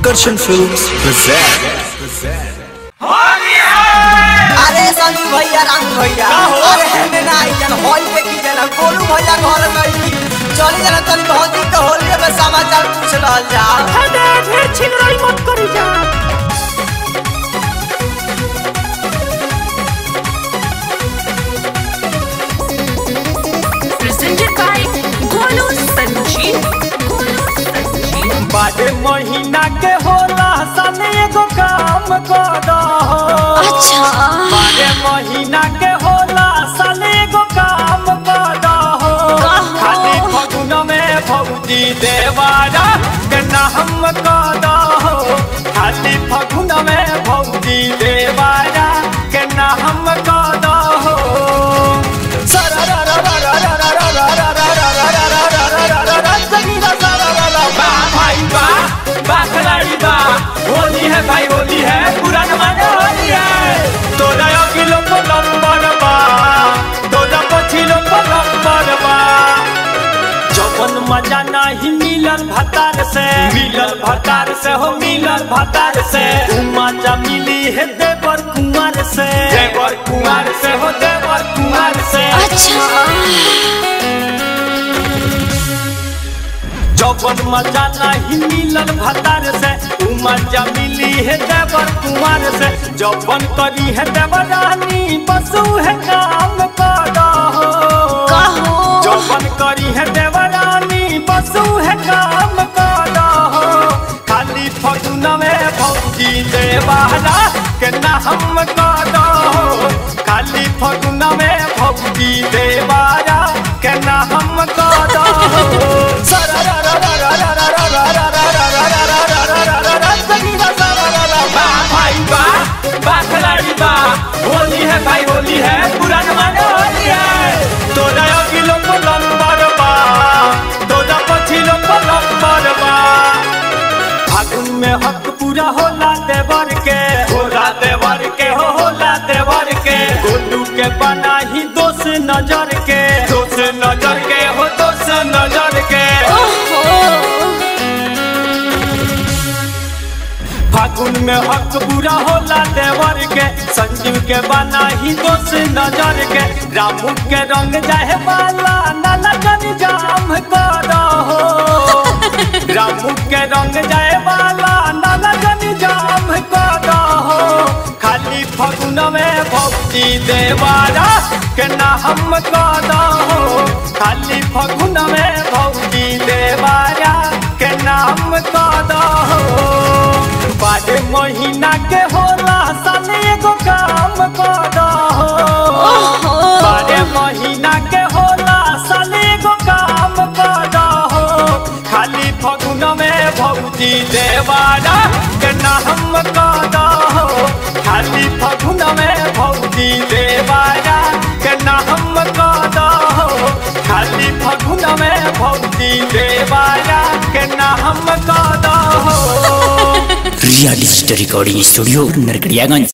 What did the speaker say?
Akarshan Films present. अरे संजू भैया राम भैया अरे हेने ना आई जन होई पे की जन गोलू भैया घर गई चली जन तनी भौजी के होलिये में समाचार पूछ रहल जा अरे ढेर छिलराई मत करी जा presented by Golu Sanjeev. Golu Sanjeev. बारे महीना के होला सन एगो काम कर दहो अच्छा बारे महीना के होला सन एगो काम कर दहो खाली फगुन में भौजी देवारा के नाम कर दहो खाली फगुन में भौजी देवारा के नाम कर दहो होली है भाई होली है पूरा जमाना होली है तो नया किलो को नंबर बा तो ना पछिलो को नंबर बा जवन मजा नहीं मिलल भतार से मिलल भतार से हो मिलल भतार से उ मजा मिली है देवर कुमार से देवर कुमार से हो देवर कुमार से जवन मजा नहीं मिलल भतार से उ मजा मिली है देवर कुमार से जवन करी है देवरानी बसु है काम करो जवन करी है देवरानी बसु है काम करो खाली फगुन में भौजी देवारा के नाम करो खाली फगुन में भौजी देवारा के नाम करो होली है भाई होली है पूरा जमाना होली है तो नया किलो को नंबर बा तो ना पछिलो को नंबर बा फागुन में हक पूरा होला देवर के होला देवर के हो होला देवर के गोलू के बना ही दोष नजर के दोष नजर के हो दोष नजर के फागुन में हक बुरा होला देवर के संजीव के बना ही दोष नजर के रामू के रंग जाहे वाला नाला जन जाम करो रामू के रंग जाए वाला नाला जन जाम करो खाली फागुन में भक्ति देवारा के नाम करो खाली फागुन में भक्ति देवारा के नाम करो बारे महीना के होला साल एगो काम करो बारे महीना के होला साल एगो काम करो खाली फगुन में भौजी देवारा के नाम करो खाली फगुन में भौजी देवारा के नाम करो खाली फगुन में भौजी देवारा के नाम करो Ria Digital Recording Studio, Narkadiaganj.